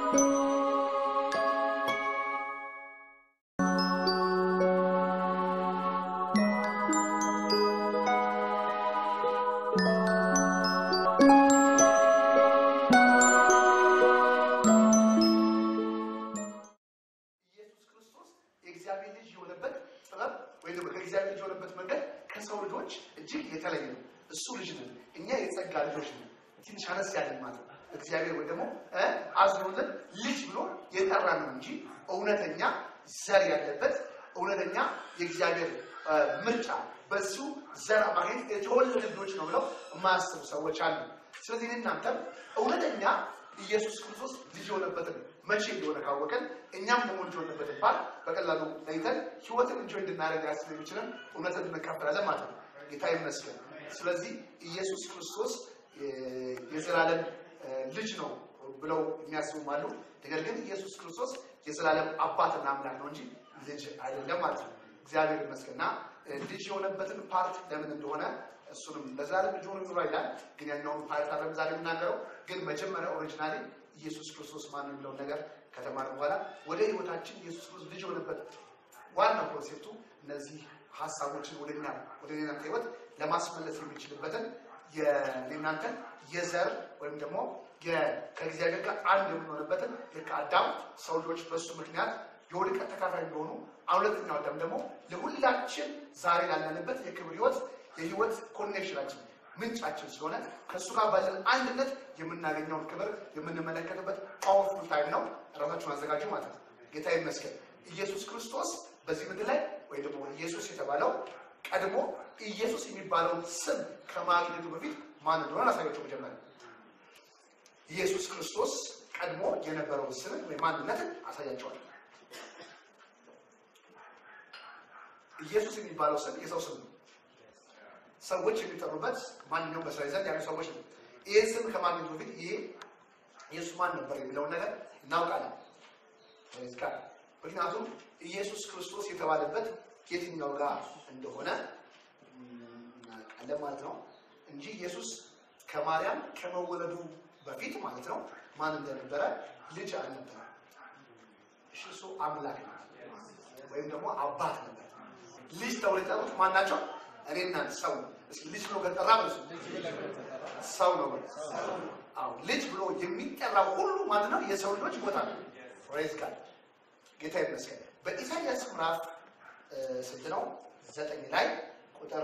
ኢየሱስ ክርስቶስ የእግዚአብሔር ልጅ የሆነበት ጥበብ ወይም ደግሞ ከእግዚአብሔር ልጅ የሆነበት መንገድ ከሰው ልጆች እጅግ የተለየ ነው። እሱ ልጅ ነን፣ እኛ የጸጋ ልጆች ነን። ትንሽ አነስ ያለን ማለት ነው። እግዚአብሔር ወይ ደግሞ እ አዝኖልን ልጅ ብሎ የጠራን ነው እንጂ እውነተኛ ዘር ያለበት እውነተኛ የእግዚአብሔር እ ምርጫ በሱ ዘር አማካኝነት የተወለዱ ልጆች ነው ብለው የማያስቡ ሰዎች አሉ። ስለዚህ እኔ እናንተም እውነተኛ ኢየሱስ ክርስቶስ ልጅ የሆነበትን መቼ እንደሆነ ካወቀን እኛም ደግሞ ልጅ የሆነበትን ባል በቀላሉ ለይተን ህይወትን እንጆ እንድናደርግ ያስብ የሚችልን እውነትን እንካፈላለን ማለት ነው። ጌታ ይመስገን። ስለዚህ ኢየሱስ ክርስቶስ እ የዘላለም እ ልጅ ነው ብለው የሚያስቡም አሉ። ነገር ግን ኢየሱስ ክርስቶስ የዘላለም አባትና አምላክ ነው እንጂ ልጅ አይደለም ማለት ነው። እግዚአብሔር ይመስገንና እ ልጅ የሆነበትን ፓርት ለምን እንደሆነ እሱንም ለዘላለም ልጅ ሆኖ ይኖራል ይላል። ግን ያኛውን ፓርት አለም ዛሬ የምናገረው ግን መጀመሪያ ኦሪጂናሊ ኢየሱስ ክርስቶስ ማን ነው የሚለውን ነገር ከተማርን በኋላ ወደ ህይወታችን ኢየሱስ ክርስቶስ ልጅ የሆነበት ዋና ኮንሴፕቱ እነዚህ ሀሳቦችን ወደ እኛ ወደ እናንተ ህይወት ለማስመለስ የሚችልበትን የእናንተን የዘር ወይም ደግሞ የ- ከእግዚአብሔር ጋር አንድ የምንሆንበትን ልክ አዳም ሰው ልጆች በእሱ ምክንያት የውድቀት ተካፋይ እንደሆኑ አሁን ሁለተኛው አዳም ደግሞ ለሁላችን ዛሬ ላለንበት የክብር ህይወት የህይወት ኮኔክሽናችን ምንጫችን ስለሆነ ከእሱ ጋር ባለን አንድነት የምናገኘውን ክብር የምንመለከትበት ፓወርፉል ታይም ነው። ራሳችሁን አዘጋጁ ማለት ነው። ጌታ ይመስገን። ኢየሱስ ክርስቶስ በዚህ ምድር ላይ ወይ ደግሞ ኢየሱስ የተባለው ቀድሞ ኢየሱስ የሚባለውን ስም ከማግኘቱ በፊት ማን እንደሆነ ላሳያቸው መጀመሪያ ኢየሱስ ክርስቶስ ቀድሞ የነበረውን ስምን ወይ ማንነትን አሳያቸዋል። ኢየሱስ የሚባለው ስም የሰው ስም ነው። ሰዎች የሚጠሩበት ማንኛውም በእስራኤል ዘንድ ያሉ ሰዎች ነው። ይህ ስም ከማግኘቱ በፊት ይሄ ኢየሱስ ማን ነበር የሚለውን ነገር እናውቃለን። Praise God። ምክንያቱም ኢየሱስ ክርስቶስ የተባለበት የትኛው ጋር እንደሆነ እናውቃለን ማለት ነው እንጂ ኢየሱስ ከማርያም ከመወለዱ በፊት ማለት ነው ማን እንደነበረ ልጅ አልነበረ። እሺ እሱ አምላክ ነው ወይም ደግሞ አባት ነበር። ልጅ ተብሎ የጠሩት ማን ናቸው? እኔና ሰው ነው። እስኪ ልጅ ብሎ ከጠራ ብዙ ሰው ነው። አዎ ልጅ ብሎ የሚጠራው ሁሉ ማለት ነው የሰው ልጆች ቦታ ነው። ፕሬዝ ጋድ ጌታ ይመስገን። በኢሳይያስ ምዕራፍ እ ስንት ነው? ዘጠኝ ላይ ቁጥር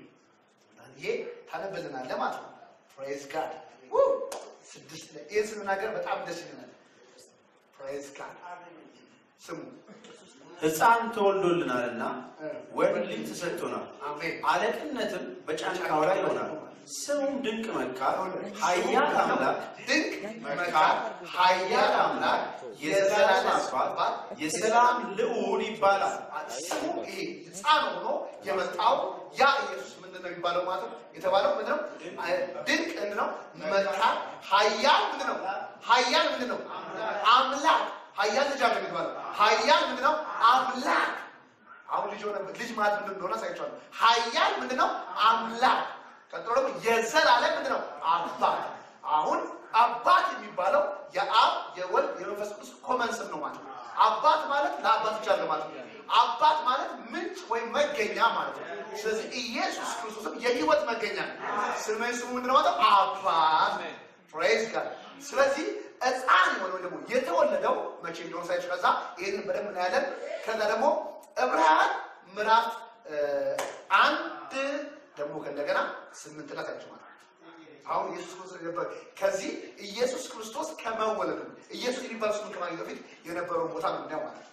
ይሄ ታነብልናለህ ማለት ነው። ፕሬዝ ጋድ ስድስት ላይ ይህን ስንናገር በጣም ደስ ይለናል። ፕሬዝ ጋድ ስሙ ሕፃን ተወልዶልናልና እ ወንድ ልጅ ተሰጥቶናል፣ አሜን አለቅነትም በጫንቃው ላይ ይሆናል። ስሙም ድንቅ መካር፣ ኃያል አምላክ፣ ድንቅ መካር፣ ኃያል አምላክ፣ የዘላለም አባት፣ የሰላም ልዑል ይባላል። ስሙ ይሄ ሕፃን ሆኖ የመጣው ያ ኢየሱስ ምንድን ነው የሚባለው ማለት ነው? የተባለው ምንድን ነው? ድንቅ ምንድን ነው? መካር፣ ኃያል ምንድን ነው? ኃያል ምንድን ነው? አምላክ ኃያል ልጅ አለ የሚባለው ኃያል ምንድን ነው? አምላክ አሁን ልጅ ሆነ ልጅ ማለት ምንድን እንደሆነ አሳያችኋለሁ። ኃያል ምንድን ነው? አምላክ ቀጥሎ ደግሞ የዘላለም ምንድን ነው? አባት አሁን አባት የሚባለው የአብ የወልድ የመንፈስ ቅዱስ ኮመን ስም ነው ማለት ነው። አባት ማለት ለአባት ብቻ አለ ማለት ነው። አባት ማለት ምንጭ ወይም መገኛ ማለት ነው። ስለዚህ ኢየሱስ ክርስቶስም የህይወት መገኛ ነው። ስመ ስሙ ምንድን ነው ማለት ነው? አባት ፕሬዝ ጋድ። ስለዚህ ሕፃን የሆነው ደግሞ የተወለደው መቼ እንደሆነ ሳይች ከዛ ይህንን በደንብ እናያለን። ከዛ ደግሞ ዕብራውያን ምዕራፍ እ አንድ ደግሞ ከእንደገና ስምንት ላይ ሳይች ማለት ነው። አሁን ኢየሱስ ክርስቶስ የነበረ ከዚህ ኢየሱስ ክርስቶስ ከመወለዱ ኢየሱስ የሚባል ስሙን ከማግኘቱ በፊት የነበረውን ቦታ ነው እንዲያው ማለት ነው።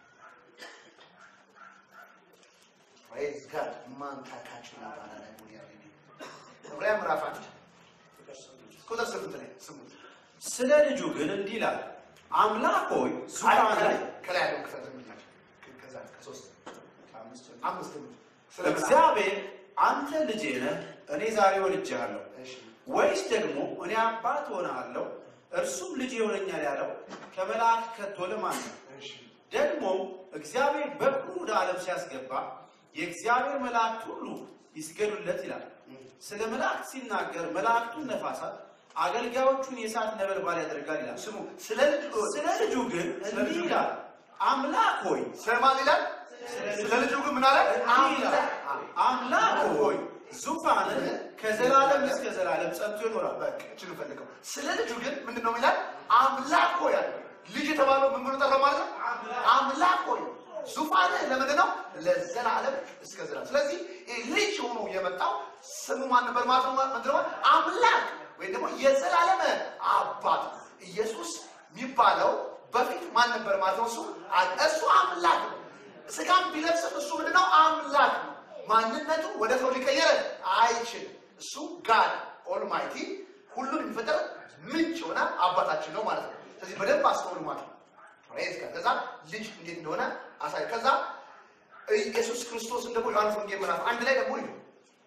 ፕሬዝ ጋድ ማንታካችን ይባላል። ዕብራውያን ምዕራፍ አንድ ቁጥር ስምንት ላይ ስሙት። ስለ ልጁ ግን እንዲህ ይላል፣ አምላክ ሆይ ዙፋን ላይ ከላይ ያለው ክፈት የሚላል ከዛ ከሶስት ከአምስት አምስት ስለ እግዚአብሔር አንተ ልጄ ነህ፣ እኔ ዛሬ ወልጄሃለሁ፣ እሺ ወይስ ደግሞ እኔ አባት ሆነሃለሁ፣ እርሱም ልጅ ይሆነኛል ያለው ከመልአክ ከቶ ለማን ነው? እሺ ደግሞም እግዚአብሔር በኩር ወደ ዓለም ሲያስገባ የእግዚአብሔር መላእክት ሁሉ ይስገዱለት ይላል። ስለ መላእክት ሲናገር መላእክቱን ነፋሳት፣ አገልጋዮቹን የእሳት ነበልባል ያደርጋል ይላል። ስሙ ስለ ልጅ ስለ ልጁ ግን ስለ እንዲህ ልጁ ግን ይላል፣ አምላክ ሆይ ስለማን ይላል? ስለ ልጁ ግን ምን አለ? እንዲህ ይላል፣ አምላክ ሆይ ዙፋንህ ከዘላለም እስከ ዘላለም ጸንቶ ይኖራል። በቃ እችን ፈልገው ስለ ልጁ ግን ምንድን ነው ይላል? አምላክ ሆይ አለ። ልጅ የተባለው ምን ብሎ ጠራው ማለት ነው? አምላክ ሆይ ዙፋንህ ለምንድን ነው? ለዘላለም እስከ ዘላለም። ስለዚህ ይህ ልጅ ሆኖ የመጣው ስሙ ማን ነበር ማለት ነው? ምንድን ነው? አምላክ ወይም ደግሞ የዘላለም አባት ኢየሱስ የሚባለው በፊት ማን ነበር ማለት ነው? እሱ እሱ አምላክ ነው። ስጋም ቢለብስም እሱ ምንድነው? አምላክ ነው። ማንነቱ ወደ ሰው ሊቀየር አይችልም። እሱ ጋድ ኦልማይቲ ሁሉን የሚፈጠር ምንጭ የሆነ አባታችን ነው ማለት ነው። ስለዚህ በደንብ አስተውሉ ማለት ነው። ፕሬዝ ጋድ። ከዛ ልጅ እንዴት እንደሆነ አሳይ። ከዛ ኢየሱስ ክርስቶስን ደግሞ ዮሐንስ ወንጌል ምዕራፍ አንድ ላይ ደግሞ ይሁ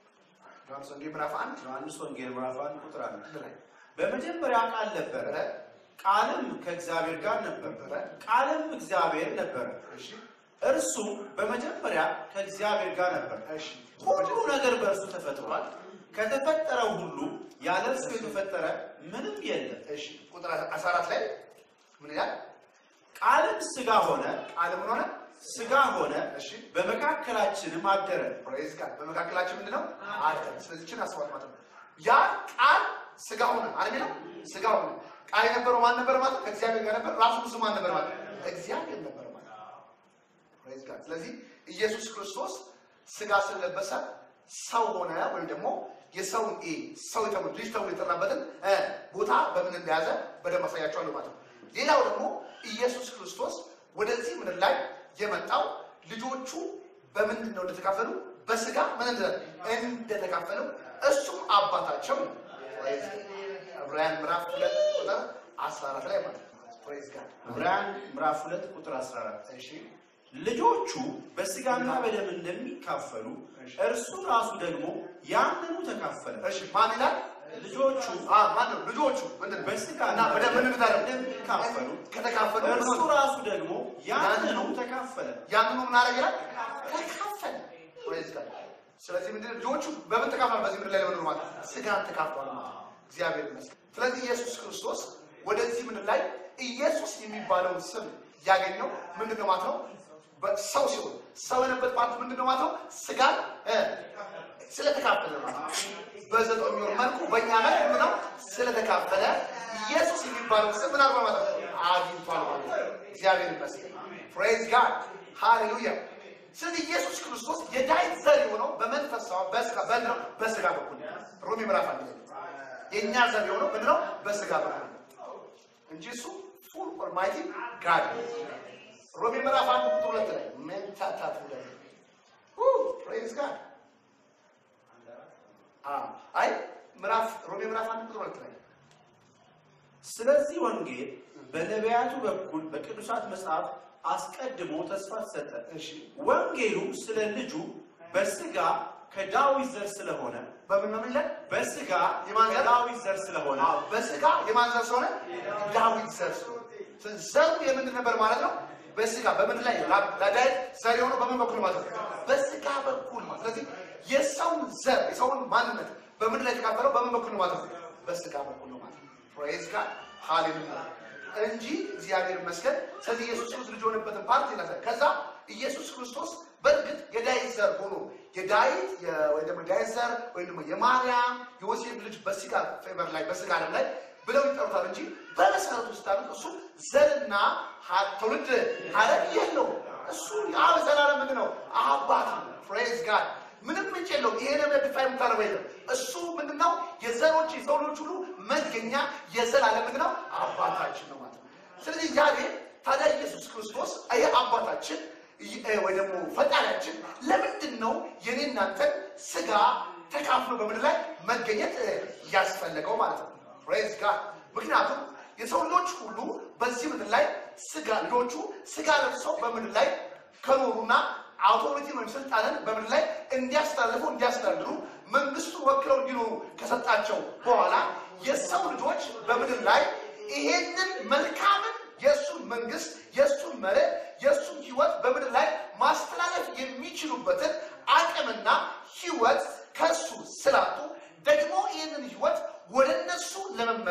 ዮሐንስ ወንጌል ምዕራፍ አንድ ዮሐንስ ወንጌል ምዕራፍ አንድ ቁጥር አንድ አንድ ላይ በመጀመሪያ ቃል ነበረ፣ ነበረ ቃልም ከእግዚአብሔር ጋር ነበረ፣ ነበረ። ቃልም እግዚአብሔር ነበረ። እሺ እርሱም በመጀመሪያ ከእግዚአብሔር ጋር ነበር። እሺ ሁሉ ነገር በእርሱ ተፈጥሯል። ከተፈጠረው ሁሉ ያለ እርሱ የተፈጠረ ምንም የለም። እሺ ቁጥር 14 ላይ ምን ይላል? ቃልም ሥጋ ሆነ፣ ቃል ምን ሆነ? ሥጋ ሆነ፣ እሺ በመካከላችንም አደረ። ፕሬዝ ጋድ በመካከላችን ምንድን ነው አለ። ስለዚህ ችን አስዋት ማለት ነው። ያ ቃል ስጋ ሆነ አለ ነው ስጋ ሆነ። ቃል የነበረው ማን ነበር ማለት ነው? ከእግዚአብሔር ጋር ነበር። ራሱ ብዙ ማን ነበር ማለት ነው? እግዚአብሔር ነበር ማለት ነው። ፕሬዝ ጋድ። ስለዚህ ኢየሱስ ክርስቶስ ስጋ ስለለበሰ ሰው ሆነ ወይም ደግሞ የሰውን ኤ ሰው የተባለ ልጅ ተብሎ የጠራበትን እ ቦታ በምን እንደያዘ በደንብ አሳያቸዋለሁ ማለት ነው። ሌላው ደግሞ ኢየሱስ ክርስቶስ ወደዚህ ምድር ላይ የመጣው ልጆቹ በምንድን ነው እንደተካፈሉ በስጋ ምን እንደ እንደተካፈሉ እሱም አባታቸው ነው። ፕሬዝ ጋድ። ዕብራውያን ምዕራፍ ሁለት ቁጥር 14 ላይ ማለት ነው። ፕሬዝ ጋድ። ዕብራውያን ምዕራፍ 2 ቁጥር 14 እሺ ልጆቹ በስጋና በደም እንደሚካፈሉ እሺ። እርሱ ራሱ ደግሞ ያንኑ ተካፈለ። እሺ ማን ይላል? ልጆቹ አ ማን ነው? ልጆቹ ምንድን ነው? በስጋና እና በደም ምን እንዳደረጉ? እንደሚካፈሉ ከተካፈሉ ምን እርሱ ሆነ? ራሱ ደግሞ ያንኑ ተካፈለ። ያንኑ ምን አደረገ ይላል? ተካፈለ። ፕሬዝ ጋድ። ስለዚህ ምንድን ነው? ልጆቹ በምን ተካፈሉ? በዚህ ምድር ላይ ለመኖር ማለት ነው። ስጋን ተካፈሉ ማለት ነው። እግዚአብሔር ይመስገን። ስለዚህ ኢየሱስ ክርስቶስ ወደዚህ ምድር ላይ ኢየሱስ የሚባለውን ስም ያገኘው ምንድን ነው ማለት ነው? ሰው ሲሆን ሰው የነበረት ማለት ምንድን ነው ማለት ነው? ስጋን እ ስለተካፈለ ማለት ነው። በዘጠኝ ወር መልኩ በእኛ መልክ ምንድን ነው ስለተካፈለ ኢየሱስ የሚባለው ስም ምን አድርጓል ማለት ነው? አግኝቷል ማለት ነው። እግዚአብሔር ይመስገን። ፕሬዝ ጋድ ሃሌሉያ። ስለዚህ ኢየሱስ ክርስቶስ የዳዊት ዘር የሆነው በመንፈሳዊ በስጋ በምንድን ነው? በስጋ በኩል ሮሜ ምዕራፍ አንድ ላይ የእኛ ዘር የሆነው ምንድን ነው? በስጋ በኩል እንጂ እሱ ፉል ኦልማይቲ ጋድ ነው። ሮሜ ምዕራፍ አንድ ቁጥር ሁለት ላይ መንታታት ሁለት ፕሬዝ ጋድ አይ ምዕራፍ ሮሜ ምዕራፍ አንድ ቁጥር ሁለት ላይ ስለዚህ ወንጌል በነቢያቱ በኩል በቅዱሳት መጽሐፍ አስቀድሞ ተስፋ ተሰጠ። እሺ ወንጌሉ ስለ ልጁ በስጋ ከዳዊት ዘር ስለሆነ በምን ነው የሚለን? በስጋ የማን ዘር? ከዳዊት ዘር ስለሆነ አዎ፣ በስጋ የማን ዘር ስለሆነ ዳዊት ዘር ስለሆነ ስለዚህ ዘሩ የምንድን ነበር ማለት ነው? በስጋ በምድር ላይ ላ- ለዳዊት ዘር የሆነው በምን በኩል ማለት ነው? በስጋ በኩል ማለት ስለዚህ የሰውን ዘር የሰውን ማንነት በምድር ላይ የተካፈለው በምን በኩል ነው ማለት ነው? በስጋ በኩል ነው ማለት ነው። ፕሬዝ ጋድ ሃሌሉያ እንጂ እግዚአብሔር ይመስገን። ስለዚህ ኢየሱስ ክርስቶስ ልጅ የሆነበትን ፓርት ይላል። ከዛ ኢየሱስ ክርስቶስ በእርግጥ የዳዊት ዘር ሆኖ የዳዊት የ- ወይ ደግሞ የዳዊት ዘር ወይም ደግሞ የማርያም የዮሴፍ ልጅ በስጋ ፌቨር ላይ በስጋ ዓለም ላይ ብለው ይጠሩታል እንጂ በመሰረቱ ስታሉት እሱ ዘርና ሀ- ትውልድ ሀረግ የለውም። እሱ የአብ ዘላለም ምንድን ነው? አባት ነው። ፕሬዝ ጋድ ምንም ምንጭ የለውም። ይሄ ነገር ዲፋይ የምታደርገው የለም። እሱ ምንድነው? የዘሮች የሰው ልጆች ሁሉ መገኛ የዘላለም ምንድነው? አባታችን ነው ማለት ነው። ስለዚህ ዛሬ ታዲያ ኢየሱስ ክርስቶስ ይሄ አባታችን ይ- እ፣ ወይ ደግሞ ፈጣሪያችን ለምንድን ነው የኔ እናንተን ስጋ ተካፍሎ በምድር ላይ መገኘት እ፣ ያስፈለገው ማለት ነው። ፕሬዝ ጋድ ምክንያቱም የሰው ልጆች ሁሉ በዚህ ምድር ላይ ስጋ ልጆቹ ስጋ ለብሰው በምድር ላይ ከኖሩና አውቶሪቲ ወይም ስልጣንን በምድር ላይ እንዲያስተላልፉ እንዲያስተዳድሩ መንግስቱን ወክለው እንዲኖሩ ከሰጣቸው በኋላ የሰው ልጆች በምድር ላይ ይሄንን መልካምን የእሱን መንግስት የእሱን መርህ የእሱን ህይወት በምድር ላይ ማስተላለፍ የሚችሉበትን አቅምና ህይወት ከሱ ስላጡ ደግሞ ይህንን ህይወት ወደ እነሱ ለመመ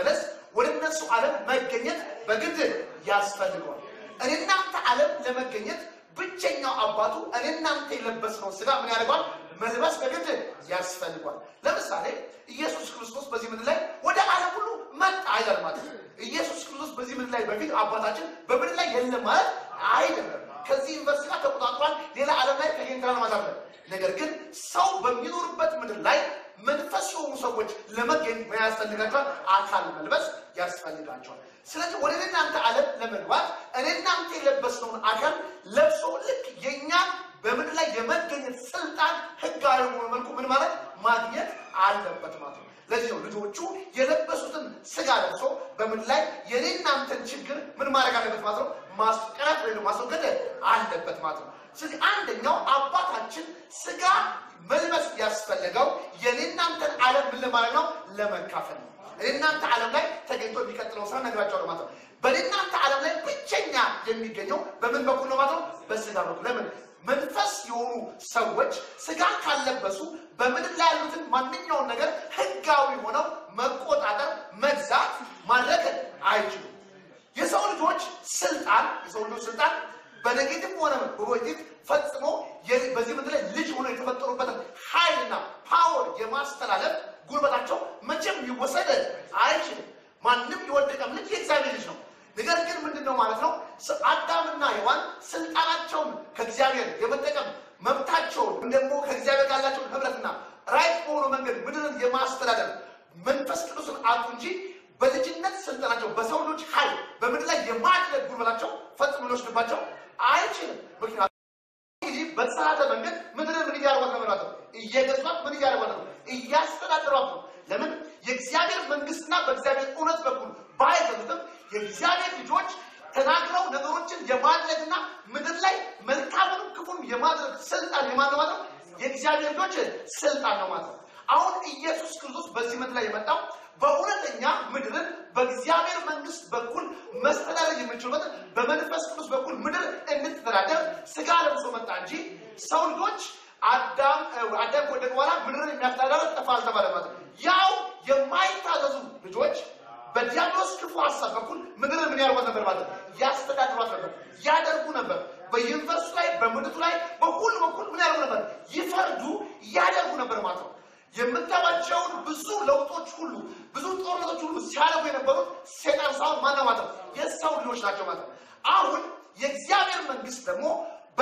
ዓለም መገኘት በግድ ያስፈልገዋል። እኔ እናንተ ዓለም ለመገኘት ብቸኛው አባቱ እኔ እናንተ የለበስነው ስጋ ምን ያደርገዋል? መልበስ በግድ ያስፈልጓል። ለምሳሌ ኢየሱስ ክርስቶስ በዚህ ምድር ላይ ወደ ዓለም ሁሉ መጣ አይደለም ማለት ነው። ኢየሱስ ክርስቶስ በዚህ ምድር ላይ በፊት አባታችን በምድር ላይ የለም ማለት አይደለም። ከዚህ ዩኒቨርሲቲ ጋር ተቆጣጥሯል። ሌላ ዓለም ላይ ተገኝተናል ማለት ነው። ነገር ግን ሰው በሚኖርበት ምድር ላይ መንፈስ የሆኑ ሰዎች ለመገኘት ምን ያስፈልጋቸዋል? አካል መልበስ ያስፈልጋቸዋል። ስለዚህ ወደ እናንተ ዓለም ለመግባት እኔ እናንተ የለበስነውን አካል ለብሶ ልክ የእኛን በምድር ላይ የመገኘት ስልጣን ህጋዊ በሆነ መልኩ ምን ማለት ማግኘት አለበት ማለት ነው። ለዚህ ነው ልጆቹ የለበሱትን ስጋ ለብሶ በምድር ላይ የኔ እናንተን ችግር ምን ማድረግ አለበት ማለት ነው ማስቀረት ወይም ማስወገድ አለበት ማለት ነው። ስለዚህ አንደኛው አባታችን ስጋ መልበስ ያስፈለገው የኔ እናንተን ዓለም ምን ለማለት ነው ለመካፈል ነው። እናንተ ዓለም ላይ ተገኝቶ የሚቀጥለው ስራ ነግራቸዋለሁ ማለት ነው። በእናንተ ዓለም ላይ ብቸኛ የሚገኘው በምን በኩል ነው ማለት ነው? በስጋ በኩል። ለምን መንፈስ የሆኑ ሰዎች ስጋ ካለበሱ በምድር ላይ ያሉትን ማንኛውን ነገር ህጋዊ ሆነው መቆጣጠር፣ መግዛት፣ ማድረግ አይችሉም። የሰው ልጆች ስልጣን የሰው ልጆች ስልጣን በኔጌቲቭ ሆነ በፖዚቲቭ ፈጽሞ የ- በዚህ ምድር ላይ ልጅ ሆነው የተፈጠሩበትን ኃይልና ፓወር የማስተላለፍ ጉልበታቸው መቼም ሊወሰድ አይችልም። ማንም የወደቀም ልጅ የእግዚአብሔር ልጅ ነው። ነገር ግን ምንድን ነው ማለት ነው? ስ- አዳምና ሔዋን ስልጣናቸውን ከእግዚአብሔር የመጠቀም መብታቸውን ደግሞ ከእግዚአብሔር ጋር ያላቸውን ህብረትና ራይት በሆነ መንገድ ምድርን የማስተዳደር መንፈስ ቅዱስን አጡ እንጂ በልጅነት ስልጣናቸው በሰው ልጆች ኃይል በምድር ላይ የማድረግ ጉልበታቸው ፈጽሞ ሊወስድባቸው አይችልም። ምክንያቱም እንግዲህ በተሳሳተ መንገድ ምድርን ምን እያደረጓት ነው ማለት ነው? እየገዟት ምን እያደረጓት ነው? እያስተዳደሯት ነው። ለምን? የእግዚአብሔር መንግስትና በእግዚአብሔር እውነት በኩል ባይገዙትም የእግዚአብሔር ልጆች ተናግረው ነገሮችን የማድረግና ምድር ላይ መልካምንም ክፉን የማድረግ ስልጣን የማን ነው ማለት ነው? የእግዚአብሔር ልጆች ስልጣን ነው ማለት ነው። አሁን ኢየሱስ ክርስቶስ በዚህ ምድር ላይ የመጣው በእውነተኛ ምድርን በእግዚአብሔር መንግስት በኩል መስተዳደር የምንችልበት በመንፈስ ቅዱስ በኩል ምድር እንድትተዳደር ስጋ ለብሶ መጣ እንጂ ሰው ልጆች አዳም አዳም ከወደቀ በኋላ ምድርን የሚያስተዳደር ጠፋ አልተባለ ማለት ነው። ያው የማይታዘዙ ልጆች በዲያብሎስ ክፉ ሀሳብ በኩል ምድርን ምን ያደርጓት ነበር ማለት ነው? ያስተዳድሯት ነበር፣ ያደርጉ ነበር። በዩኒቨርሲቲ ላይ በምድቱ ላይ በሁሉ በኩል ምን ያደርጉ ነበር? ይፈርዱ፣ ያደርጉ ነበር ማለት ነው። የምታዩዋቸውን ብዙ ለውጦች ሁሉ ብዙ ጦርነቶች ሁሉ ሲያደርጉ የነበሩት ሴጣን ሳይሆን ማነው ማለት ነው? የሰው ልጆች ናቸው ማለት ነው። አሁን የእግዚአብሔር መንግስት ደግሞ በ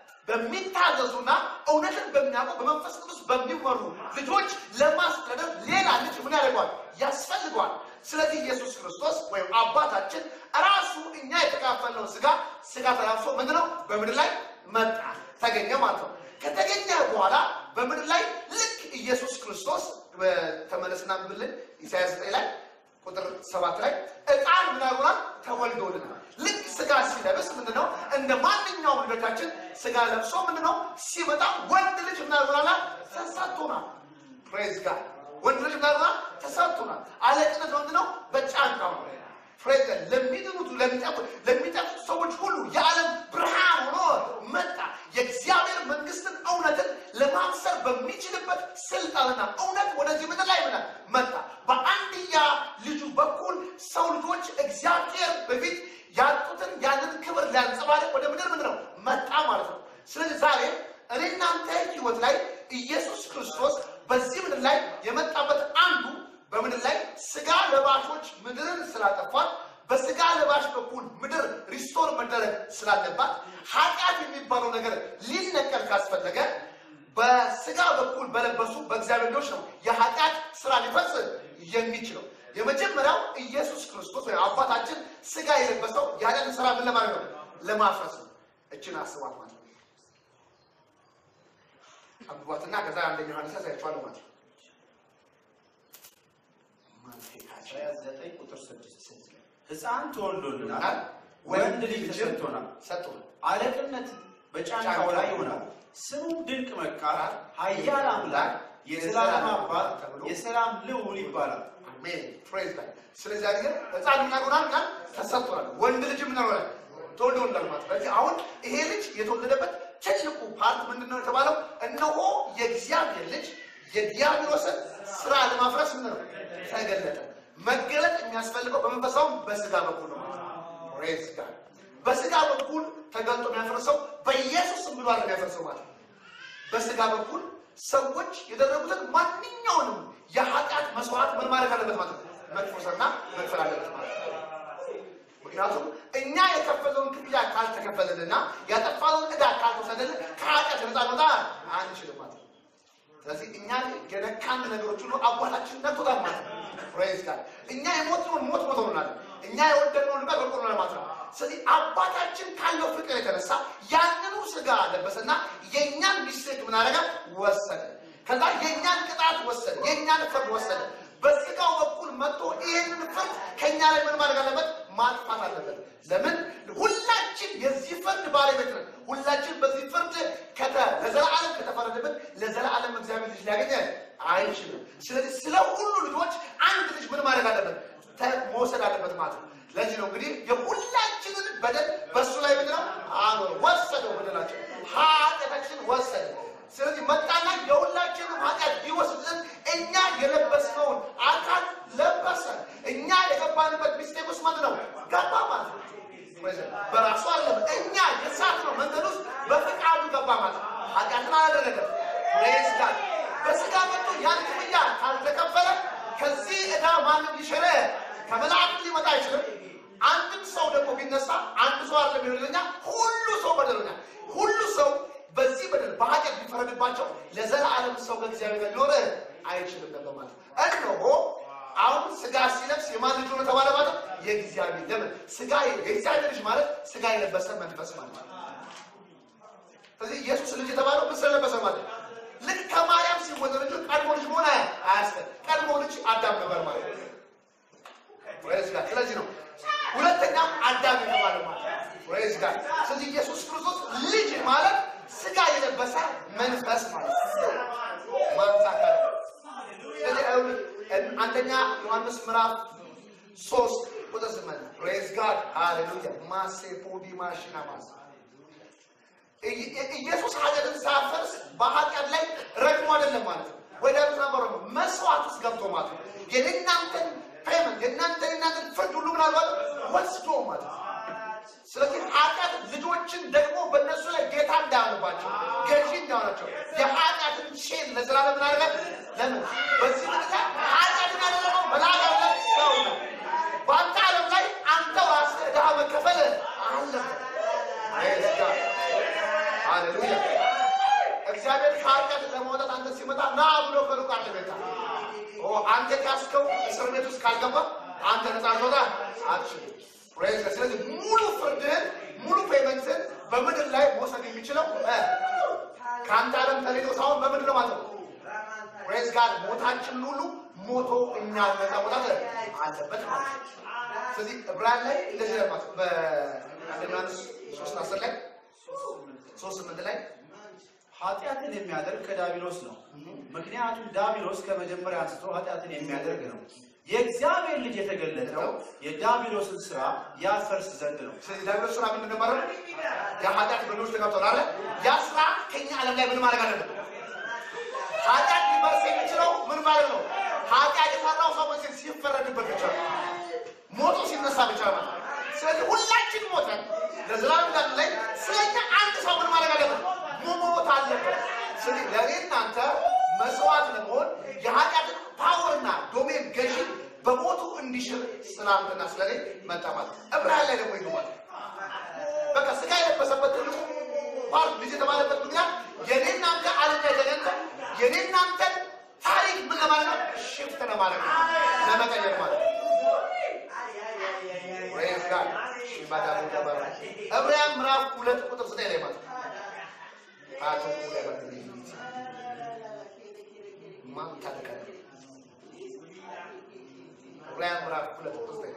በሚታዘዙና እውነትን በሚያውቁ በመንፈስ ቅዱስ በሚመሩ ልጆች ለማስተዳደር ሌላ ልጅ ምን ያደርገዋል? ያስፈልገዋል። ስለዚህ ኢየሱስ ክርስቶስ ወይም አባታችን ራሱ እኛ የተካፈልነውን ስጋ ስጋ ተላብሶ ምንድነው በምድር ላይ መጣ ተገኘ ማለት ነው። ከተገኘ በኋላ በምድር ላይ ልክ ኢየሱስ ክርስቶስ ተመለስና ብልን ኢሳያስ 9 ላይ ቁጥር ሰባት ላይ ዕጣን ምን አድርጎናል? ተወልዶልናል። ልክ ስጋ ሲለብስ ምንድነው እንደ ማንኛውም ልጆቻችን ስጋ ለብሶ ምንድነው ሲመጣ ወንድ ልጅ ምን አድርጎናል? ተሰጥቶናል። ፕሬዝ ጋድ ወንድ ልጅ ምን አድርጎናል? ተሰጥቶናል። አለቅነት ምንድነው? በጫንቃው ነው። ፕሬዝ ጋድ ለሚድኑት ለሚጠፉት ለሚጠፉት ሰዎች ሁሉ የዓለም ብርሃን ሆኖ መጣ። የእግዚአብሔር መንግስትን እውነትን ለማብሰር በሚችልበት ስልጣንና እውነት ወደዚህ ምድር ላይ ምን መጣ። በአንድያ ልጁ በኩል ሰው ልጆች እግዚአብሔር በፊት ያጡትን ያንን ክብር ሊያንጸባርቅ ወደ ምድር ምንድን ነው መጣ ማለት ነው። ስለዚህ ዛሬ እኔ እናንተ ህይወት ላይ ኢየሱስ ክርስቶስ በዚህ ምድር ላይ የመጣበት አንዱ በምድር ላይ ስጋ ለባሾች ምድርን ስላጠፏት በስጋ ለባሽ በኩል ምድር ሪስቶር መደረግ ስላለባት ኃጢአት የሚባለው ነገር ሊነቀል ካስፈለገ በስጋ በኩል በለበሱ በእግዚአብሔር ልጆች ነው የኃጢአት ስራ ሊፈጽም የሚችለው። የመጀመሪያው ኢየሱስ ክርስቶስ ወይም አባታችን ስጋ የለበሰው የኃጢአትን ስራ ምን ለማድረግ ነው? ለማፍረስ ነው። እችን አስቧት ማለት ነው። አንብቧትና ከዛ አንደኛ ዮሐንስ ያሳያችኋለሁ ማለት ነው። ኢሳይያስ ዘጠኝ ቁጥር ስድስት ሕፃን ተወልዶልናል፣ ወንድ ልጅ ተሰጥቶናል፣ ሰጥቶናል። አለቅነት በጫንቃው ላይ ይሆናል። ስሙም ድንቅ መካር፣ ኃያል አምላክ፣ የዘላለም አባት፣ የሰላም ልዑል ይባላል። አሜን ፕሬዝ ጋድ። ስለዚህ አገር ህፃን ምን ያሆናል ቃል ተሰጥቶናል። ወንድ ልጅ ምን ያሆናል ተወልዶልናል ማለት ነው። ስለዚህ አሁን ይሄ ልጅ የተወለደበት ትልቁ ፓርት ምንድን ነው የተባለው? እነሆ የእግዚአብሔር ልጅ የዲያብሎስን ስራ ለማፍረስ ምን ነው ተገለጠ። መገለጥ የሚያስፈልገው በመንፈሳውም በስጋ በኩል ነው ማለት ነው። ፕሬዝ ጋድ በስጋ በኩል ተገልጦ የሚያፈርሰው በኢየሱስ ስም ብሎ አይደለም የሚያፈርሰው ማለት ነው። በስጋ በኩል ሰዎች የደረጉትን ማንኛውንም የኃጢአት መስዋዕት ምን ማድረግ አለበት ማለት ነው? መክፈልና መክፈል አለበት ማለት ነው። ምክንያቱም እኛ የከፈለውን ክፍያ ካልተከፈለንና ያጠፋነውን ዕዳ ካልተወሰደልን ከኃጢአት ነፃ ልንወጣ አንችልም ማለት ነው። ስለዚህ እኛ የነካን ነገሮች ሁሉ አባታችን ነክቶታል ማለት ነው። ፕሬዝ ጋድ እኛ የሞትነውን ሞት ሞተውናል። እኛ የወደድነውን ልቀት ወድቆናል ማለት ነው። ስለዚህ አባታችን ካለው ፍቅር የተነሳ ያንኑ ስጋ ለበሰና የእኛን ሚስቴክ ምን አደረገ? ወሰደ። ከዛ የእኛን ቅጣት ወሰደ፣ የእኛን ፍርድ ወሰደ። በስጋው በኩል መጥቶ ይህንን ፍርድ ከእኛ ላይ ምን ማድረግ አለበት? ማጥፋት አለበት። ለምን? ሁላችን የዚህ ፍርድ ባለቤት ነን። ሁላችን በዚህ ፍርድ ከተ ለዘላለም ከተፈረደበት ለዘላለም እግዚአብሔር ልጅ ሊያገኘ አይችልም። ስለዚህ ስለ ሁሉ ልጆች አንድ ልጅ ምን ማድረግ አለበት? ተ- መውሰድ አለበት ማለት ነው። ለዚህ ነው እንግዲህ የሁላችንን በደል በእሱ ላይ ምንድን ነው አኖረ፣ ወሰደው። በደላችን ኃጢአታችንን ወሰደ። ስለዚህ መጣና የሁላችንም ኃጢአት ሊወስድ ዘንድ እኛ የለበስነውን አካል ለበሰ። እኛ የገባንበት ሚስቴክ ውስጥ ምንድን ነው ገባ ማለት ነው። በራሱ አይደለም እኛ የሳትነው መንገድ ውስጥ በፍቃዱ ገባ ማለት ነው። ኃጢአትን አላደረገም። ፕሬዝ ጋድ በስጋ መጥቶ ያን ክፍያ ካልተከፈለ ከዚህ ዕዳ ማንም ሊሸረ ከመላእክት ሊመጣ አይችልም። አንድም ሰው ደግሞ ቢነሳ አንድ ሰው አይደለም ይሆንልኛ፣ ሁሉ ሰው በደለኛ፣ ሁሉ ሰው በዚህ በደል በኃጢአት ቢፈረድባቸው ለዘላለም ሰው ከእግዚአብሔር ጋር ሊኖር አይችልም ነበር ማለት ነው። እነሆ አሁን ስጋ ሲለብስ የማን ልጅ ሆነ ተባለ ማለት ነው? የእግዚአብሔር ለምን ስጋ የእግዚአብሔር ልጅ ማለት ስጋ የለበሰ መንፈስ ማለት ነው። ስለዚህ ኢየሱስ ልጅ የተባለው ምን ስለለበሰ ማለት ነው? ልክ ከማርያም ሲወለድ ልጁ ቀድሞ ልጅ መሆን አያስፈል ቀድሞ ልጅ አዳም ነበር ማለት ነው። ፕሬዝ ጋድ ስለዚህ ነው ሁለተኛም አዳም የተባለ ማለት ነው። ፕሬዝ ጋድ ስለዚህ ኢየሱስ ክርስቶስ ልጅ ማለት ስጋ የለበሰ መንፈስ ማለት ነው። ማንሳት አለ። ስለዚህ አሁን አንደኛ ዮሐንስ ምዕራፍ ሶስት ቁጥር ስምንት ፕሬዝ ጋድ ሃሌሉያ ማሴ ፖዲ ማሽና ማስ ኢየሱስ ኃጢአትን ሳያፈርስ በኃጢአት ላይ ረግሞ አይደለም ማለት ነው። ወደ ነበረ መስዋዕት ውስጥ ገብቶ ማለት ነው። የእናንተን ፔመንት የእናንተን የእናንተን ፍርድ ሁሉ ምን አልባት ወስዶ ማለት ነው። ስለዚህ ኃጢአት ልጆችን ደግሞ በእነሱ ላይ ጌታ እንዳያሆንባቸው ገዢ እንዳሆናቸው የኃጢአትን ሼን ለዘላለም ምን አደረገ? ለምን በዚህ ምክንያት ኃጢአትን ያደረገው መልአክ አለ ሰው ነው። በአንተ ዓለም ላይ አንተው ራስህ ዕዳ መከፈል አለበት። ፕሬዝ ጋድ ሃሌሉያ። እግዚአብሔር ከኃጢአት ለማውጣት አንተ ሲመጣ ና ብሎ ከሩቅ አለ ቤታ አንተ ካስከው እስር ቤት ውስጥ ካልገባ አንተ ነፃ ልትወጣ አትችልም። ፕሬዝ ጋድ። ስለዚህ ሙሉ ፍርድህን ሙሉ ፔመንትን በምድር ላይ መውሰድ የሚችለው እ ከአንተ ዓለም ተሌሎ ሳይሆን በምድር ነው ማለት ነው። ፕሬዝ ጋድ ሞታችንን ሁሉ ሞቶ እኛ ነፃ መውጣት አለበት ማለት ነው። ስለዚህ ዕብራውያን ላይ እንደዚህ ይላል ማለት ነው። በአንደኛ ዮሐንስ ሶስት አስር ላይ ሶስት ስምንት ላይ ኃጢአትን የሚያደርግ ከዳቢሎስ ነው። ምክንያቱም ዳቢሎስ ከመጀመሪያ አንስቶ ኃጢአትን የሚያደርግ ነው። የእግዚአብሔር ልጅ የተገለጠው የዳቢሎስን ስራ ያፈርስ ዘንድ ነው። ስለዚህ ዳቢሎስ ስራ ምንድን ነው ማለት ነው? የኃጢአት በሎች ተገብተዋል አለ። ያ ስራ ከኛ ዓለም ላይ ምን ማድረግ አለበት? ኃጢአት ሊመርስ የሚችለው ምን ማለት ነው? ኃጢአት የሰራው ሰው መቼም ሲፈረድበት ብቻ ነው። ሞቶ ሲነሳ ብቻ ነው። ስለዚህ ሁላችን ሞተን ለዘላለም ጋር ላይ ስለኛ አንድ ሰው ምን ማድረግ አለበት? መሞት አለበት። ስለዚህ ለእኔ እናንተ መስዋዕት ለመሆን የኃጢአትን ፓወርና ዶሜን ገዢ በሞቱ እንዲሽር ስላንተና ስለኔ መጣ ማለት ነው። ዕብራውያን ላይ ደግሞ ይገባል። በቃ ስጋ የለበሰበት ትልቁ ፓርት ልጅ የተባለበት ምክንያት የኔ እናንተ ዓለም ላይ ተገንተ የኔ እናንተን ታሪክ ምን ለማለት ነው? ሽፍት ለማለት ነው፣ ለመቀየር ማለት ነው። ፕሬዝ ጋድ ባዳሙ ተባረ ዕብራውያን ምዕራፍ ሁለት ቁጥር ዘጠኝ ላይ ማለት ነው። አቶ ሁለት ማን ታደቀ ዕብራውያን ምዕራፍ ሁለት ቁጥር ዘጠኝ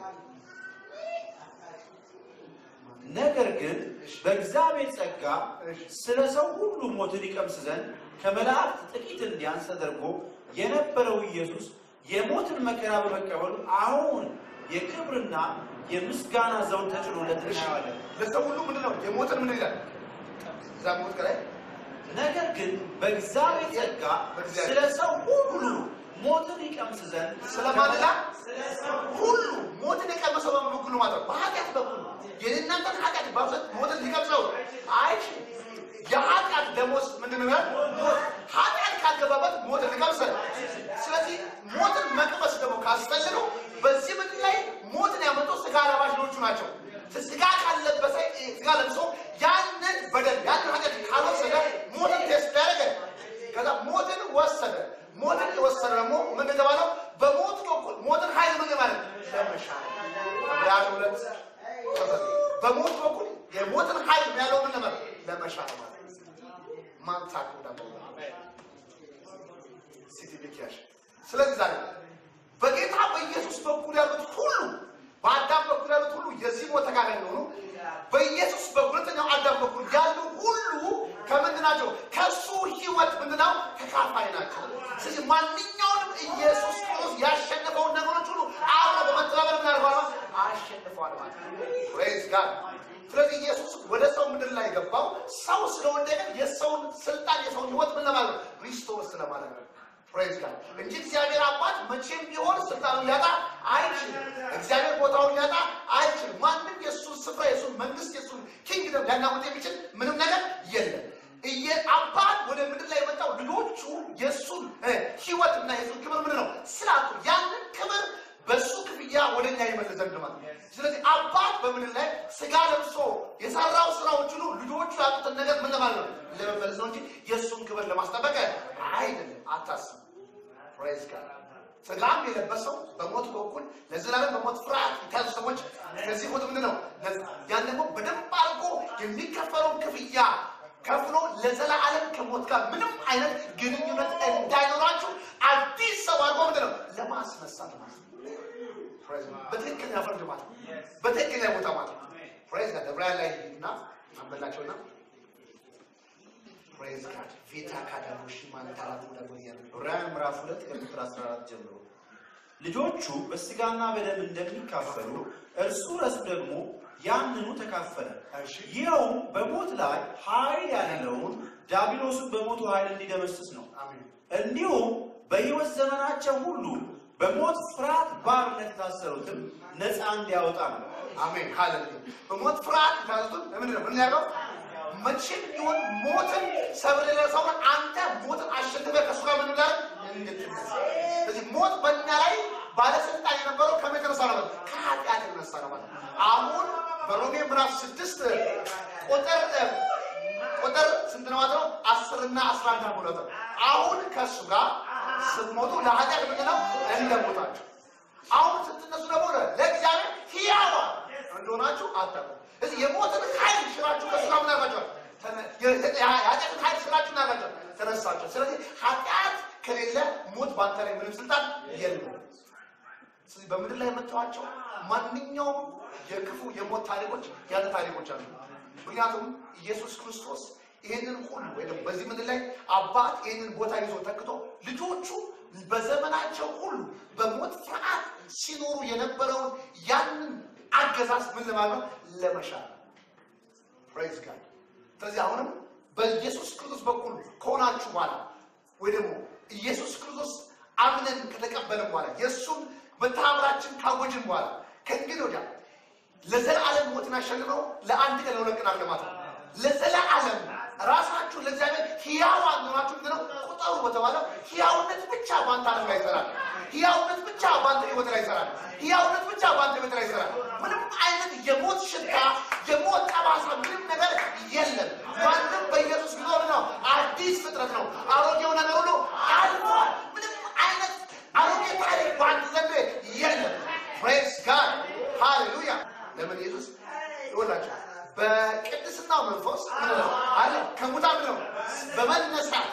ነገር ግን በእግዚአብሔር ጸጋ ስለ ሰው ሁሉ ሞትን ይቀምስ ዘንድ ከመላእክት ጥቂት እንዲያንስ ተደርጎ የነበረው ኢየሱስ የሞትን መከራ በመቀበሉ አሁን የክብርና የምስጋና ዘውድ ተጭኖለት እናየዋለን። ለሰው ሁሉ ምንድን ነው የሞትን ምን ይላል? እዛ ሞት ከላይ ነገር ግን በእግዚአብሔር ጸጋ በእግዚአብሔር ስለ ሰው ሁሉ ሞትን ይቀምስ ዘንድ ስለማንላ ሁሉ ሞትን የቀመሰው በምን በኩል ነው ማለት ነው? በኃጢአት በኩል ነው። የእናንተን ኃጢአት ባብዛት ሞትን ሊቀምሰው አይችልም። የኃጢአት ደሞዝ ምንድን ነው? ሞት። ኃጢአት ካልገባበት ሞትን ሊቀምሰ ስለዚህ ሞትን መቅመስ ደግሞ ካስፈለገው በዚህ ምድር ላይ ሞትን ያመጡ ስጋ ለባሽ ልጆቹ ናቸው። ስጋ ካለበሰ ስጋ ለብሶ ያንን በደል ያንን ኃጢአት ካልወሰደ ሞትን ቴስት ያደረገ ከዛ ሞትን ወሰደ። ሞትን የወሰደ ደግሞ ምን የተባለው በሞት በኩል ሞትን ኃይል ምን ማለት ለመሻር ዕብራውያን ሁለት ቁጥር በሞት በኩል የሞትን ኃይል ያለው ምን ነበር ለመሻር ማለት ማንሳት ደግሞ ሲቲቪኪያሽ ስለዚህ ዛሬ በጌታ በኢየሱስ በኩል ያሉት ሁሉ በአዳም በኩል ያሉት ሁሉ የዚህ ሞት ተካፋይ እንደሆኑ በኢየሱስ በሁለተኛው አዳም በኩል ያሉ ሁሉ ከምንድን ናቸው? ከሱ ህይወት ምንድነው? ተካፋይ ናቸው። ስለዚህ ማንኛውንም ኢየሱስ ክርስቶስ ያሸነፈውን ነገሮች ሁሉ አብሮ በመተባበር ምን አድርጓል? አሸንፈዋል ማለት ነው። ፕሬዝ ጋድ። ስለዚህ ኢየሱስ ወደ ሰው ምድር ላይ የገባው ሰው ስለወደቀ የሰውን ስልጣን የሰውን ህይወት ምን ለማለት ነው? ሪስቶር ስለማለት ነው። ፕሬዝ ጋድ እንጂ እግዚአብሔር አባት መቼም ቢሆን ስልጣኑን ሊያጣ አይችልም። እግዚአብሔር ቦታውን ሊያጣ አይችልም። ማንም የእሱን ስፍራ የእሱን መንግስት የእሱን ኪንግደም ሊያናውጥ የሚችል ምንም ነገር የለም። እየ አባት ወደ ምድር ላይ የመጣው ልጆቹ የእሱን ህይወት እና የእሱን ክብር ምንድን ነው ስላጡ ያንን ክብር በእሱ ክፍያ ወደ እኛ ይመለስ ዘንድ ማለት ነው። ስለዚህ አባት በምድር ላይ ስጋ ለብሶ የሰራው ስራዎች ሁሉ ልጆቹ ያጡትን ነገር ምን ለማለት ነው ለመመለስ ነው እንጂ የእሱን ክብር ለማስጠበቅ አይደለም። አታስብ። ፕሬዝ ጋድ ስጋም የለበሰው በሞት በኩል ለዘላለም በሞት ፍርሃት የተያዙ ሰዎች ከዚህ ሞት ምንድን ነው ያን ደግሞ በደንብ አድርጎ የሚከፈለውን ክፍያ ከፍሎ ለዘላለም ከሞት ጋር ምንም አይነት ግንኙነት እንዳይኖራችሁ አዲስ ሰው አድርጎ ምንድን ነው ለማስነሳት ማለት ነው። ፕሬዝ ጋድ በትክክለኛ ፍርድ ማለት ነው። በትክክለኛ ቦታ ማለት ነው። ፕሬዝ ጋድ ዕብራውያን ላይ እና አንበላቸውና ፕሬዝ ጋድ ቬታ ካዳሮሽ ማንታራቱ ደግሞ እያለ ዕብራውያን ምዕራፍ ሁለት ከቁጥር 14 ጀምሮ ልጆቹ በስጋና በደም እንደሚካፈሉ እርሱ ራሱ ደግሞ ያንኑ ተካፈለ። እሺ ይኸውም በሞት ላይ ኃይል ያለውን ዲያብሎስን በሞቱ ኃይል እንዲደመስስ ነው። አሜን እንዲሁም በሕይወት ዘመናቸው ሁሉ በሞት ፍርሃት ባርነት የታሰሩትን ነፃ እንዲያወጣ ነው። አሜን ሃሌሉያ በሞት ፍርሃት የታዙትን ለምንድን ነው ምን ያለው መቼም ቢሆን ሞትን ሰብር የደረሰው አንተ ሞትን አሸንፈ ከእሱ ጋር ምን ጋር እንድትነሳ ስለዚህ ሞት በእኛ ላይ ባለስልጣን የነበረው ከምን የተነሳ ነው ከኃጢአት የተነሳ ነው ማለት ነው አሁን በሮሜ ምዕራፍ ስድስት ቁጥር ቁጥር ስንት ነው ማለት ነው አስር እና አስራ አንድ ነው ማለት ነው አሁን ከእሱ ጋር ስትሞቱ ለኃጢአት ምንድን ነው እንደሞታችሁ አሁን ስትነሱ ደግሞ ለእግዚአብሔር ሕያዋ እንደሆናችሁ አታውቁም። እዚህ የሞትን ኃይል ሽራችሁ ከእሱ ጋር ምን አድርጋችኋል? ተነ- የ- የኃጢአትን ኃይል ሽራችሁ ምን አድርጋችኋል? ተነሳችሁ። ስለዚህ ኃጢአት ከሌለ ሞት በአንተ ላይ ምንም ስልጣን የለም። ስለዚህ በምድር ላይ የምታዩዋቸው ማንኛውም የክፉ የሞት ታሪኮች ያለ ታሪኮች አሉ። ምክንያቱም ኢየሱስ ክርስቶስ ይህንን ሁሉ ወይ ደግሞ በዚህ ምድር ላይ አባት ይህንን ቦታ ይዞ ተክቶ ልጆቹ በዘመናቸው ሁሉ በሞት ፍርሃት ሲኖሩ የነበረውን ያንን አገዛዝ ምን ለማለት ነው? ለመሻር ፕሬዝ ጋድ። ስለዚህ አሁንም በኢየሱስ ክርስቶስ በኩል ከሆናችሁ በኋላ ወይ ደግሞ ኢየሱስ ክርስቶስ አምነን ከተቀበልን በኋላ የእሱን በተአምራችን ካወጅን በኋላ ከእንግዲህ ወዲያ ለዘላለም ሞትን አሸንፈው ለአንድ ቀን ለሁለት ቀን አለማት ነው። ለዘላለም ራሳችሁን ለእግዚአብሔር ሕያዋን ሆናችሁ ምንድን ነው ቁጠሩ በተባለው ሕያውነት ብቻ በአንተ ዓለም ላይ ይሰራል። ሕያውነት ብቻ በአንተ ሕይወት ላይ ይሰራል። ሕያውነት ብቻ በአንተ ሕይወት ላይ ይሰራል። ምንም አይነት የሞት ሽታ፣ የሞት ጠባሳ፣ ምንም ነገር የለም። ማንም በኢየሱስ ቢኖር ነው አዲስ ፍጥረት ነው። አሮጌው ነገር ሁሉ አልፏል። ምንም አይነት አሮጌ ታሪክ በአንተ ዘንድ የለም። ፕሬስ ጋድ ሃሌሉያ። ለምን ኢየሱስ ይወላችሁ በቅድስናው መንፈስ ምን ነው አለ ከሙታን ነው በመነሳት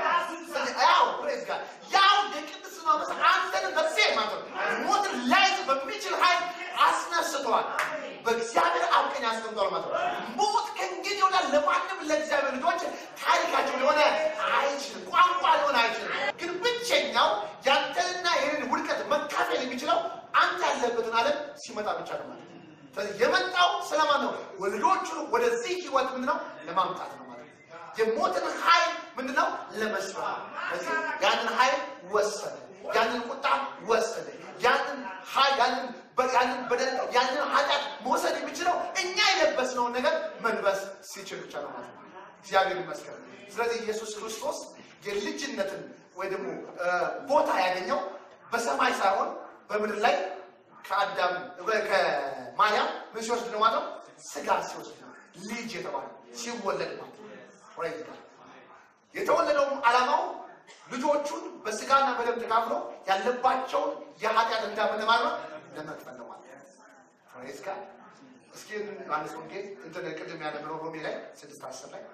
ያው ፕሬዝ ጋድ ያው የቅድስናው መንፈስ አንተን በሴት ማለት ነው ሞትን ላይዝ በሚችል ኃይል አስነስተዋል። በእግዚአብሔር አብ ቀኝ አስቀምጧል ማለት ነው። ሞት ከእንግዲህ ወዲያ ለማንም ለእግዚአብሔር ልጆች ታሪካቸው ሊሆነ አይችልም፣ ቋንቋ ሊሆን አይችልም። ግን ብቸኛው ያንተንና ይህንን ውድቀት መካፈል የሚችለው አንተ ያለበትን ዓለም ሲመጣ ብቻ ነው ማለት ነው። ስለዚህ የመጣው ስለማን ነው? ልጆቹን ወደዚህ ህይወት ምንድነው ለማምጣት ነው ማለት ነው። የሞትን ኃይል ምንድነው ለመስራት። ስለዚህ ያንን ኃይል ወሰደ። ያንን ቁጣ ወሰደ። ያንን ሀ- ያንን በ- ያንን በደል ያንን ኃጢአት መውሰድ የሚችለው እኛ የለበስነውን ነገር መልበስ ሲችል ብቻ ነው ማለት ነው። እግዚአብሔር ይመስገን። ስለዚህ ኢየሱስ ክርስቶስ የልጅነትን ወይ ደግሞ እ፣ ቦታ ያገኘው በሰማይ ሳይሆን በምድር ላይ ከአዳም ወይ ከማርያም ምን ሲወስድ ነው ማለት ነው? ስጋ ሲወስድ ነው። ልጅ የተባለ ሲወለድ ማለት ነው። Praise God። የተወለደውም ዓላማው ልጆቹን በስጋና በደም ተካፍሎ ያለባቸውን የኃጢአት እንዳምን ማለት ነው ለመክፈል ነው ማለት ነው። Praise God። እስኪ ዮሐንስ ወንጌል እንትን ቅድም ያነበረው ሮሜ ላይ ስድስት አስር ላይ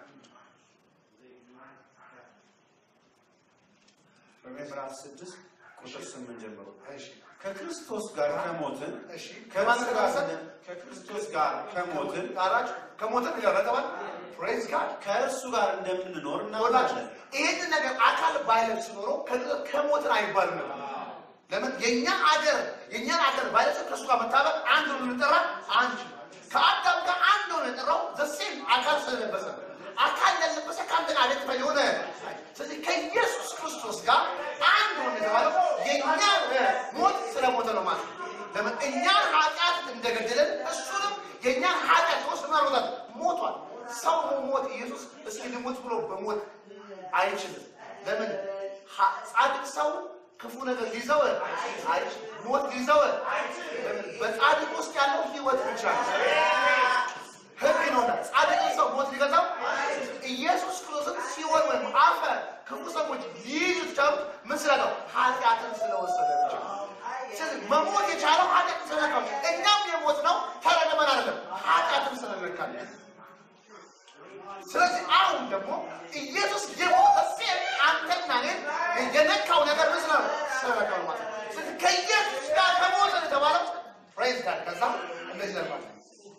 በምዕራፍ ስድስት ቁጥር ስምንት ጀምሮ እሺ ከክርስቶስ ጋር ከሞትን እሺ ከማን ጋር ከማን ስን- ከክርስቶስ ጋር ከሞትን አራች ከሞትን ይረተባል ፕሬዝ ጋድ ከእርሱ ጋር እንደምንኖር ወላችሁ እናውቃለን። ይህንን ነገር አካል ባይለብስ ኖሮ ከ- ከሞትን አይባልም ነበር። ለምን የእኛ አገር የእኛን አገር ባይለብስ ከእሱ ጋር መታበቅ አንድ ነው ልንጠራ አንድ ከአዳም ጋር አንድ ነው የጠራው ዘሴም አካል ስለለበሰ ነው። አካል ያለበሰ ከአንተ ጋር አይነት የሆነ ስለዚህ ከኢየሱስ ክርስቶስ ጋር አንድ ሆነ የተባለው የእኛ ሞት ስለሞተ ነው ማለት ነው። ለምን እኛን ኃጢአት እንደገደለን እሱንም የእኛን ኃጢአት ወስድ ማሮታት ሞቷል። ሰው ሞት ኢየሱስ እስኪ ልሞት ብሎ በሞት አይችልም። ለምን ሀ- ጻድቅ ሰው ክፉ ነገር ሊይዘው አይችልም። ሞት ሊይዘው ለምን? በጻድቅ ውስጥ ያለው ህይወት ብቻ ነው። ህግ ነው። ጻድቅ ሰው ሞት ሊገዛው ኢየሱስ ክርስቶስን ሲኦል ወይም አፈር ክፉ ሰዎች ሊይዙት ቻሉት ምን ስላለው ኃጢአትን ስለወሰደ ብቻ ነው። ስለዚህ መሞት የቻለው ኃጢአትን ስለነካው እኛም የሞት ነው ተረግመን አይደለም ኃጢአትን ስለነካል ስለዚህ አሁን ደግሞ ኢየሱስ የሞተ ሴት አንተና እኔን የነካው ነገር ምን ስለ ስለነካው ነው ማለት ነው። ስለዚህ ከኢየሱስ ጋር ከሞተ የተባለው ፕሬዝ ጋር ከዛ እንደዚህ ነው ማለት ነው።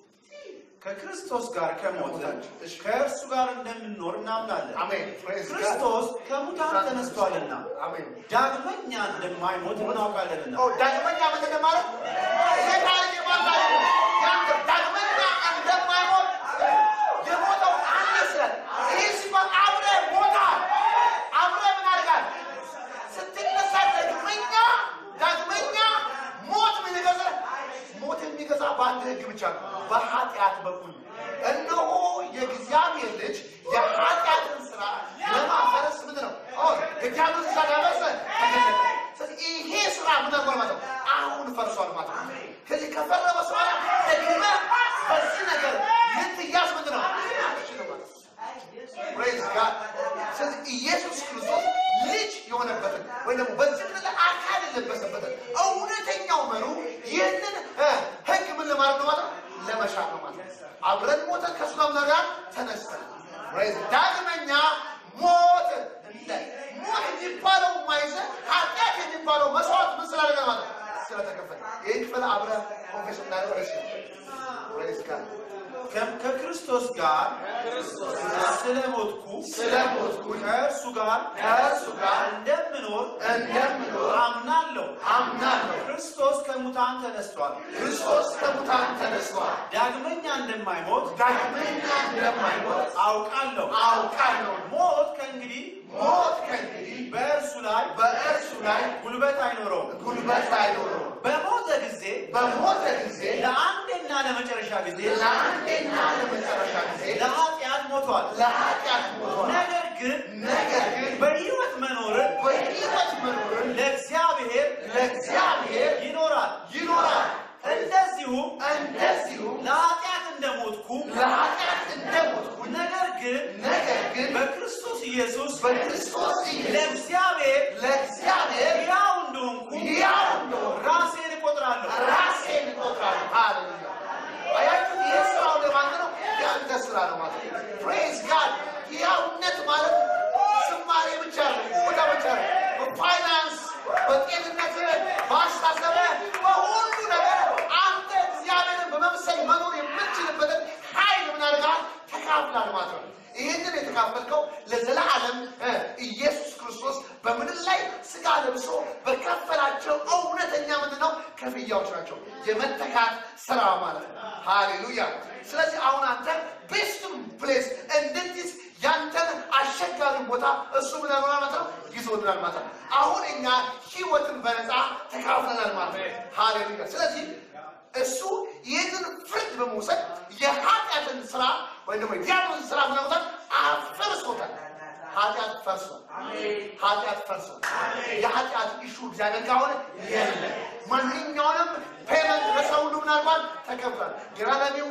ከክርስቶስ ጋር ከሞትን ከእርሱ ጋር እንደምንኖር እናምናለን። አሜን ፕሬዝ ጋር ክርስቶስ ከሙታን ተነስቷልና አሜን ዳግመኛ እንደማይሞት እናውቃለንና ኦ ዳግመኛ ምን እንደማለት ይሄ ታሪክ የማን ታሪክ ነው? ያንተ ዳግመኛ እንደማይሞት የሞተው አንድ ስለት ይህ ሲባል አብረህ ሞታል። አብረህ ምን አድርጋል? ስትነሳ ዳግመኛ ዳግመኛ ሞት ምን ይገዛ? ሞት የሚገዛ በአንድ ህግ ብቻ ነው፣ በኃጢአት በኩል እነሆ የእግዚአብሔር ልጅ የኃጢአትን ስራ ለማፈረስ ምንድን ነው? ኦ የዲያብሎስ ስራ ዳበሰ ተገለጠ። ስለዚህ ይሄ ስራ ምን አድርጓል ማለት ነው? አሁን ፈርሷል ማለት ነው። ከዚህ ከፈረመ በኋላ ደግመህ በዚህ ነገር ልትያዝ ምንድን ነው? አትችልም ማለት ነው። ፕሬዝ ጋድ። ስለዚህ ኢየሱስ ክርስቶስ ልጅ የሆነበትን ወይ ደግሞ በዚህ ምድር ላይ አካል የለበሰበትን እውነተኛው መሩ ይህንን እ ህግ ምን ለማድረግ ነው ማለት ነው? ለመሻር ነው ማለት ነው። አብረን ሞተን ከእሱ ጋር ምን ጋር ተነስተን ፕሬዝ ዳግመኛ ሞት እንደ ሞት የሚባለው ማይዘ ኃጢአት የሚባለው መስዋዕት ምን ስላደረገ ማለት ነው? ስለተከፈለ ይህን ክፍል አብረን ኮንፌስ እናደርግ ደስ ይላል። ፕሬዝ ጋድ ከ- ከክርስቶስ ጋር ስለሞትኩ ስለሞትኩ ከእርሱ ጋር ከእርሱ ጋር እንደምኖር እንደምኖር አምናለሁ። አምናለሁ። ክርስቶስ ከሙታን ተነስቷል። ክርስቶስ ከሙታን ተነስቷል። ዳግመኛ እንደማይሞት ዳግመኛ እንደማይሞት አውቃለሁ። አውቃለሁ። ሞት ከእንግዲህ ሞት ከእንግዲህ በእርሱ ላይ በእርሱ ላይ ጉልበት አይኖረውም። ጉልበት አይኖረውም። በሞተ ጊዜ በሞተ ጊዜ ለአንዴና ለመጨረሻ ጊዜ ለአንዴና ለመጨረሻ ጊዜ ለኃጢአት ሞቷል። ለኃጢአት ሞቷል። ነገር ግን ነገር ግን በሕይወት መኖርን በሕይወት መኖርን ለእግዚአብሔር ለእግዚአብሔር ይኖራል። ይኖራል። እንደዚሁ እንደዚሁ ለኃጢአት እንደሞትኩ ለኃጢአት እንደሞትኩ ነገር ግን ነገር ግን በክርስቶስ ኢየሱስ በክርስቶስ ኢየሱስ ለእግዚአብሔር ለእግዚአብሔር ሕያው እንደሆንኩ ሕያው እንደሆንኩ ራሴን እቆጥራለሁ። ራሴን እቆጥራለሁ። ሃሌሉያ! አያችሁ፣ ይህ ስራው ለማለት ነው፣ የአንተ ስራ ነው ማለት ነው። ፕሬዝ ጋድ። ሕያውነት ማለት ዝማሬ ብቻ ነው፣ ቦታ ብቻ ነው። በፋይናንስ፣ በጤንነት፣ በአስተሳሰብ፣ በሁሉ ነገር አንተ እግዚአብሔርን በመምሰል መኖር የምትችልበትን ኃይል ምን አድርገሃል? ተካፍላል ማለት ነው። ይህንን የተካፈልከው ለዘላለም እ ኢየሱስ ክርስቶስ በምድር ላይ ስጋ ለብሶ በከፈላቸው እውነተኛ ምንድን ነው ክፍያዎች ናቸው። የመተካት ስራ ማለት ነው። ሃሌሉያ። ስለዚህ አሁን አንተ ቤስቱን ፕሌስ እንድትይዝ ያንተን አስቸጋሪ ቦታ እሱ ምን ያልሆናል ማለት ነው ይዞልናል ማለት ነው። አሁን እኛ ህይወትን በነፃ ተካፍለናል ማለት ነው። ሃሌሉያ። ስለዚህ እሱ ይህንን ፍርድ በመውሰድ የኃጢአትን ስራ ወይም ደግሞ የዲያብሎስን ስራ ምናውታል አፈርሶታል። ኃጢአት ፈርሷል። ኃጢአት ፈርሷል። የኃጢአት ኢሹ እግዚአብሔር ካሁን የለም። ማንኛውንም ፔመንት ለሰው ሁሉ ምናልባት ተከፍሏል። ግራናሚ